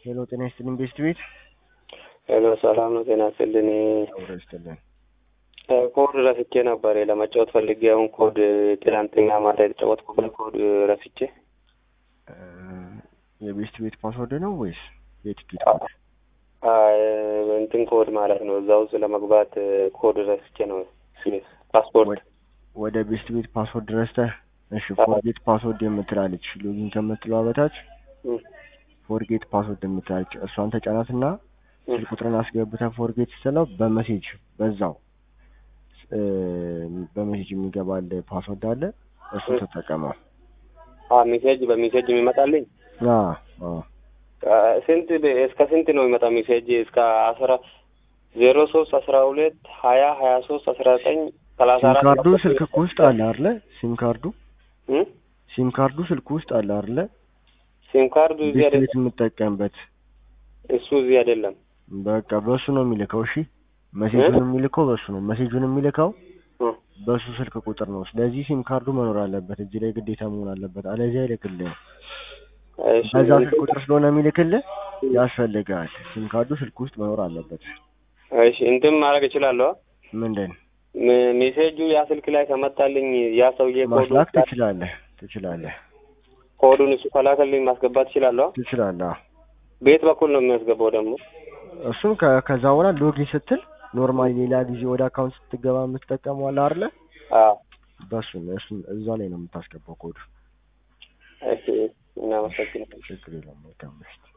ሄሎ ጤና ይስጥልኝ ቤስት ቤት ሄሎ ሰላም ነው። ጤና ይስጥልኝ። አብሮ ይስጥልን። ኮድ ረስቼ ነበር ለመጫወት ፈልጌ፣ አሁን ኮድ ትናንትና ማታ የተጫወትኩበት ኮድ ረስቼ። የቤስት ቤት ፓስወርድ ነው ወይስ የቲኬት አ- አይ፣ እንትን ኮድ ማለት ነው። እዛ ውስጥ ለመግባት ኮድ ረስቼ ነው ፓስፖርት ወደ ቤስት ቤት ፓስወርድ ረስተህ? እሺ ፎርጌት ፓስወርድ የምትላለች ሎጊን ከምትለዋ በታች እም፣ ፎርጌት ፓስወርድ የምትላለች እሷን ተጫናትና እም፣ ስልክ ቁጥርን አስገብተህ ፎርጌት ስትለው በመሴጅ በዛው እ፣ በመሴጅ የሚገባል ፓስወርድ አለ እሱ እም። ተጠቀመው። አ ሜሴጅ በሜሴጅ የሚመጣልኝ አ አ አ፣ ስንት እስከ ስንት ነው የሚመጣ ሜሴጅ? እስከ አስራ ዜሮ ሶስት አስራ ሁለት ሀያ ሀያ ሶስት አስራ ዘጠኝ ሰላሳ ሲም አራት ካርዱ ስልክ ውስጥ አለ አይደለ? ሲም ካርዱ እም? ሲም ካርዱ ስልክ ውስጥ አለ አይደለ? ሲም ካርዱ እዚህ ቤት ቤት አይደለም፣ የምጠቀምበት እሱ እዚህ አይደለም። በቃ በሱ ነው የሚልከው። እሺ መሴጁን የሚልከው በሱ ነው። መሴጁን የሚልከው እም፣ በሱ ስልክ ቁጥር ነው። ስለዚህ ሲም ካርዱ መኖር አለበት እዚህ ላይ ግዴታ መሆን አለበት። አለዚያ አይልክልህም። እሺ በዛ ስልክ ቁጥር ስለሆነ የሚልክልህ ያስፈልጋል። ሲም ካርዱ ስልክ ውስጥ መኖር አለበት። እሺ እንትን ማድረግ እችላለሁ። ምንድን ም- ሜሴጁ ያ ስልክ ላይ ከመጣልኝ ያ ሰውዬ ኮዱ ማስላክ ትችላለህ ትችላለህ ኮዱን እሱ ከላከልኝ ማስገባት እችላለሁ። ትችላለህ። አዎ። ቤት በኩል ነው የሚያስገባው ደግሞ እሱም ከ- ከዛ በኋላ ሎጊን ስትል ኖርማሊ ሌላ ጊዜ ወደ አካውንት ስትገባ የምትጠቀመው አለ አይደለ? አዎ። በሱ ነው እሱን እዛ ላይ ነው የምታስገባው ኮዱ። እሺ እናመሰግናለን። ችግር የለውም። መልካም ምሽት።